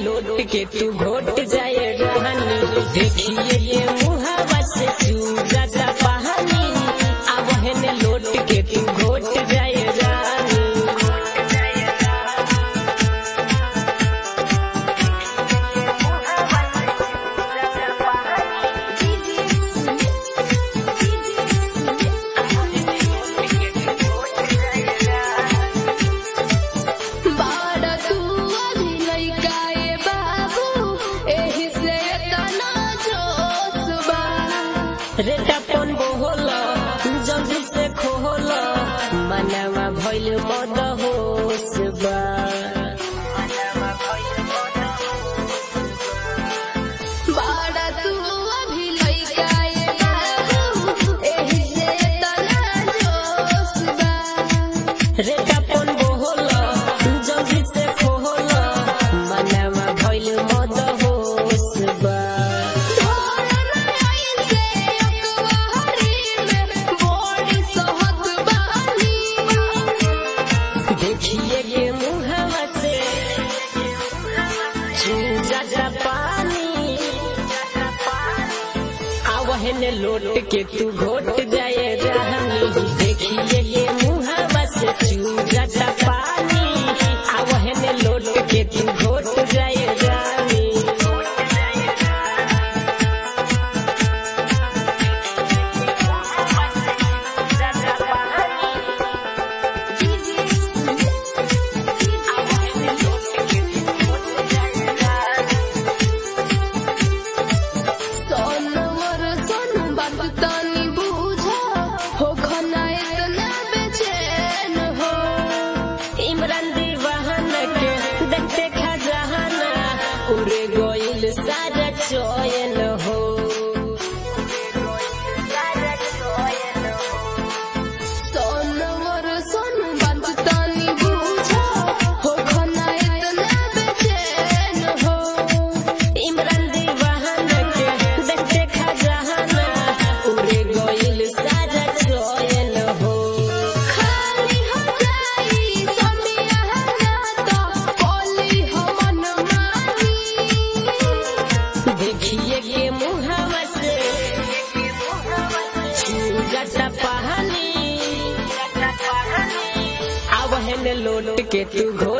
लोट के तू घोट जाए रहनी देखिए ये मुहावा से चूजा पहानी अब हेने लोट के तू घोट जाए रानी बाड़ा तू अभी लइका ए बाबू एही से तना जोश बा रे टपन बोहल जल्दी से खोहल मनवा भइल मद होश बा बाड़ा तू अभी लइका ए बाबू एही से तना जोश बा रे टपन बोहल जल्दी से खोहल मनवा भइल मद होश बा देखिए ये मुहावा से चूजा पानी आवहन लोट के तू घोट जाए रहनी देखिए ये मुहावा से चूजा पानी आवहन लोट के तू घोट जाए रानी इमरान दीवान के देखते खजाना उड़े गोइल सारा चोयन हो इमरान दीवान के देखते खजाना उड़े गोइल सारा चोयन हो देखिए ये मुहावा से चूजा पहानी अब है लोट के तू घो